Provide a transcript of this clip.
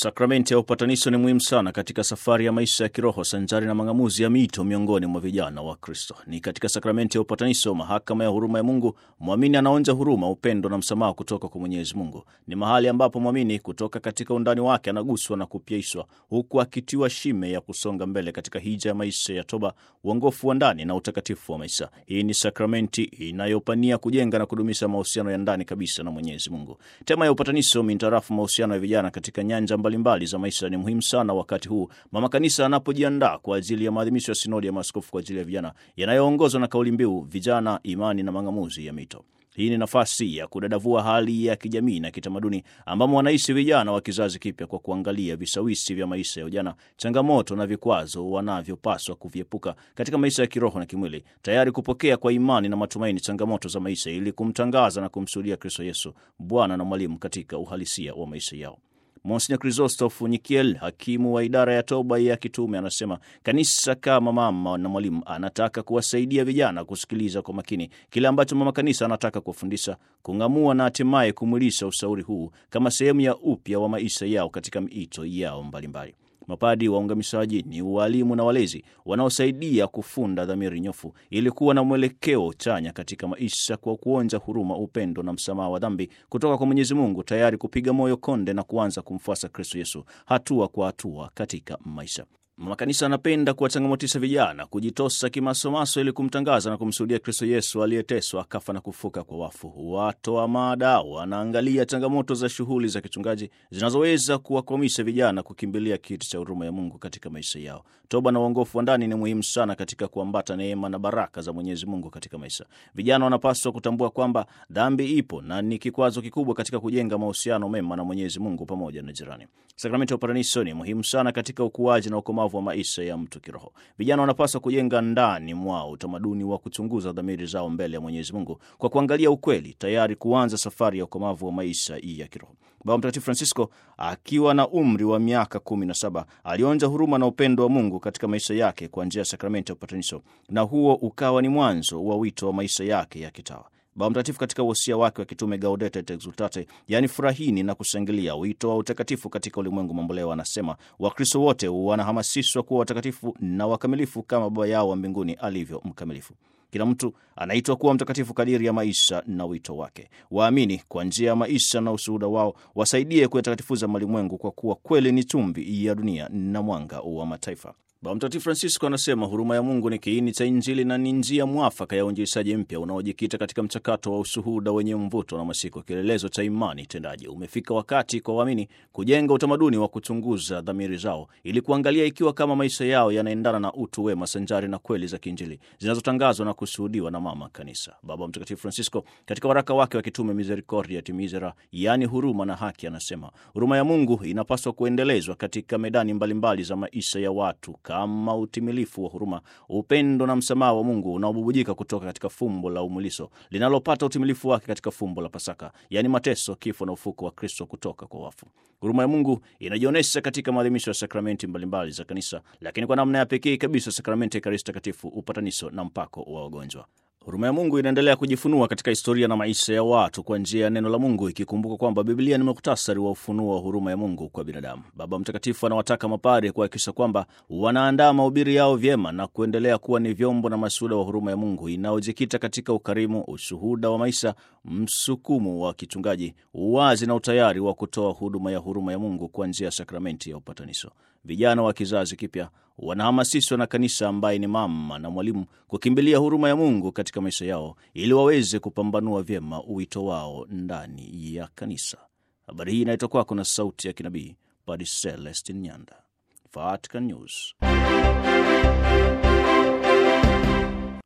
Sakramenti ya upatanisho ni muhimu sana katika safari ya maisha ya kiroho sanjari na mang'amuzi ya mito miongoni mwa vijana wa Kristo. Ni katika sakramenti ya upatanisho, mahakama ya huruma ya Mungu, mwamini anaonja huruma, upendo na msamaha kutoka kwa Mwenyezi Mungu. Ni mahali ambapo mwamini kutoka katika undani wake anaguswa na kupyaishwa, huku akitiwa shime ya kusonga mbele katika hija ya maisha ya toba, uongofu wa ndani na utakatifu wa maisha. Hii ni sakramenti inayopania kujenga na kudumisha mahusiano ya ndani kabisa na Mwenyezi Mungu. Tema ya upatanisho mintarafu mahusiano ya vijana katika nyanja mbalimbali za maisha ni muhimu sana wakati huu mama kanisa anapojiandaa kwa ajili ya maadhimisho ya sinodi ya maaskofu kwa ajili ya vijana yanayoongozwa na kauli mbiu vijana, imani na mang'amuzi ya mito. Hii ni nafasi ya kudadavua hali ya kijamii na kitamaduni ambamo wanaishi vijana wa kizazi kipya kwa kuangalia vishawishi vya maisha ya ujana, changamoto na vikwazo wanavyopaswa kuviepuka katika maisha ya kiroho na kimwili, tayari kupokea kwa imani na matumaini changamoto za maisha ili kumtangaza na kumshuhudia Kristo Yesu, Bwana na mwalimu katika uhalisia wa maisha yao. Monsignor Christoph Nyikiel, hakimu wa idara ya toba ya kitume, anasema kanisa kama mama na mwalimu anataka kuwasaidia vijana kusikiliza kwa makini kile ambacho mama kanisa anataka kuwafundisha, kung'amua na hatimaye kumwilisha ushauri huu kama sehemu ya upya wa maisha yao katika miito yao mbalimbali. Mapadi waungamishaji ni walimu na walezi wanaosaidia kufunda dhamiri nyofu ili kuwa na mwelekeo chanya katika maisha kwa kuonja huruma, upendo na msamaha wa dhambi kutoka kwa Mwenyezi Mungu, tayari kupiga moyo konde na kuanza kumfuasa Kristo Yesu hatua kwa hatua katika maisha. Mama Kanisa anapenda kuwachangamotisha vijana kujitosa kimasomaso ili kumtangaza na kumshuhudia Kristo Yesu aliyeteswa akafa na kufuka kwa wafu. Watoa mada wanaangalia changamoto za shughuli za kichungaji zinazoweza kuwakwamisha vijana kukimbilia kiti cha huruma ya Mungu katika maisha yao. Toba na uongofu wa ndani ni muhimu sana katika kuambata neema na baraka za Mwenyezi Mungu katika maisha. Vijana wanapaswa kutambua kwamba dhambi ipo na ni kikwazo kikubwa katika kujenga mahusiano mema na Mwenyezi Mungu pamoja na jirani. Sakramenti ya upatanisho ni muhimu sana katika ukuaji na ukomavu wa maisha ya mtu kiroho. Vijana wanapaswa kujenga ndani mwao utamaduni wa kuchunguza dhamiri zao mbele ya Mwenyezi Mungu kwa kuangalia ukweli, tayari kuanza safari ya ukomavu wa maisha ya kiroho. Baba Mtakatifu Francisco akiwa na umri wa miaka kumi na saba alionja huruma na upendo wa Mungu katika maisha yake kwa njia ya sakramenti ya upatanisho, na huo ukawa ni mwanzo wa wito wa maisha yake ya kitawa. Baba Mtakatifu katika wosia wake wa kitume Gaudete et Exultate, yaani furahini na kushangilia, wito wa utakatifu katika ulimwengu mamboleo, anasema Wakristo wote wanahamasishwa kuwa watakatifu na wakamilifu kama Baba yao wa mbinguni alivyo mkamilifu. Kila mtu anaitwa kuwa mtakatifu kadiri ya maisha na wito wake. Waamini kwa njia ya maisha na ushuhuda wao wasaidie kuyatakatifuza malimwengu, kwa kuwa kweli ni chumvi ya dunia na mwanga wa mataifa. Baba Mtakatifu Francisco anasema huruma ya Mungu ni kiini cha Injili na ni njia mwafaka ya uinjilishaji mpya unaojikita katika mchakato wa ushuhuda wenye mvuto na mashiko, kielelezo cha imani tendaji. Umefika wakati kwa waamini kujenga utamaduni wa kuchunguza dhamiri zao ili kuangalia ikiwa kama maisha yao yanaendana na utu wema sanjari na kweli za kiinjili zinazotangazwa na kushuhudiwa na Mama Kanisa. Baba Mtakatifu Francisco katika waraka wake wa kitume Misericordia et Misera, yaani huruma na haki, anasema huruma ya Mungu inapaswa kuendelezwa katika medani mbalimbali za maisha ya watu kama utimilifu wa huruma, upendo na msamaha wa Mungu unaobubujika kutoka katika fumbo la umuliso linalopata utimilifu wake katika fumbo la Pasaka, yaani mateso, kifo na ufuko wa Kristo kutoka kwa wafu. Huruma ya Mungu inajionyesha katika maadhimisho ya sakramenti mbalimbali za Kanisa, lakini kwa namna ya pekee kabisa sakramenti ya Ekaristi Takatifu, upatanisho na mpako wa wagonjwa. Huruma ya Mungu inaendelea kujifunua katika historia na maisha ya watu kwa njia ya neno la Mungu, ikikumbuka kwamba Biblia ni muktasari wa ufunuo wa huruma ya Mungu kwa binadamu. Baba Mtakatifu anawataka mapari kuhakikisha kwamba wanaandaa mahubiri yao vyema na kuendelea kuwa ni vyombo na mashuhuda wa huruma ya Mungu inayojikita katika ukarimu, ushuhuda wa maisha, msukumo wa kichungaji, uwazi na utayari wa kutoa huduma ya huruma ya Mungu kwa njia ya sakramenti ya upatanisho. Vijana wa kizazi kipya wanahamasishwa na kanisa ambaye ni mama na mwalimu kukimbilia huruma ya Mungu katika maisha yao ili waweze kupambanua vyema wito wao ndani ya kanisa. Habari hii inaitwa kwako na sauti ya kinabii Padre Celestin Nyanda, Vatican News.